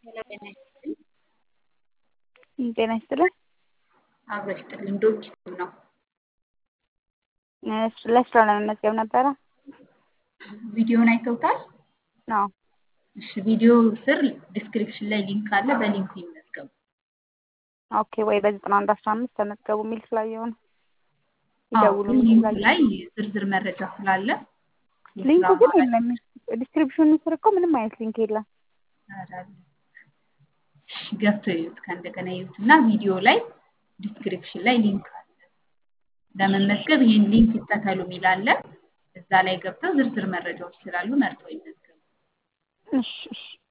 ጤና ይስጥልን። አብሮ ይስጥልን። ዶች ነው ለስራ ለመመዝገብ ነበረ። ቪዲዮን አይተውታል? አዎ። እሺ፣ ቪዲዮ ስር ዲስክሪፕሽን ላይ ሊንክ አለ። በሊንኩ ይመዝገቡ። ኦኬ። ወይ በዘጠና አንድ አስራ አምስት ተመዝገቡ የሚል ስላየው ነው። አዎ፣ ይደውሉ ግን የሚል ሊንኩ ስላየው ላይ ዝርዝር መረጃ ስላለ ሊንኩ የስራ ግን ማለት የለም። ዲስክሪፕሽኑ ስር እኮ ምንም አይነት ሊንክ የለም። አዳል ገብተው ይዩት። ከእንደገና ይዩት እና ቪዲዮ ላይ ዲስክሪፕሽን ላይ ሊንክ አለ። ለመመዝገብ ይህን ሊንክ ይከተሉ የሚል አለ። እዛ ላይ ገብተው ዝርዝር መረጃዎች ስላሉ መርጠው ይመዝገቡ። እሺ እሺ